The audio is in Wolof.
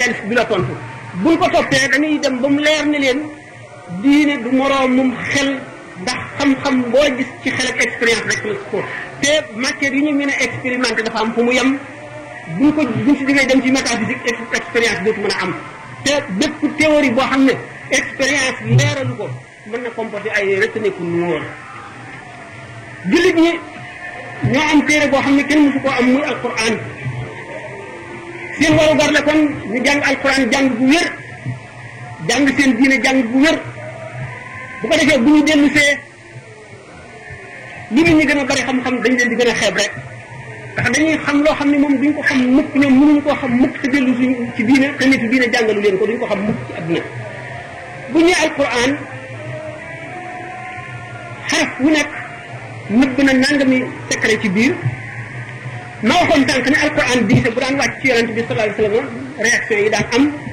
matérialiste bi la tontu buñ ko toppee dañuy dem ba mu leer ne leen diine du moroomum xel ndax xam-xam boo gis ci xel ak expérience rek la ko te matière yi ñu mën a expérimenté dafa am fu mu yem buñ ko buñ si jógee dem ci métaphysique expérience dootu mën a am te bépp théorie boo xam ne expérience leeralu ko mën na comporter ay retenue ku noor jullit ñi ñoo am téere boo xam ne kenn mësu koo am muy alquran seen waru gar la kon ñu jàng alquran jàng bu wér jàng seen diine jàng bu wér bu ko defee bu ñu dellu see li nit ñi gën a bari xam-xam dañ leen di gën a xeeb rek ndax dañuy xam loo xam ne moom duñ ko xam mukk ñoom mënuñu koo xam mukk te dellu suñ ci diine te nitu diine jàngalu leen ko duñ ko xam mukk ci àdduna bu ñuy alquran xaraf wu nekk nëbb na nangami secret ci biir ma waxoon tànk ne alquran diise bu daan wàcc ci yonent bi sallallahu alayhi wasallam réaction yi daan am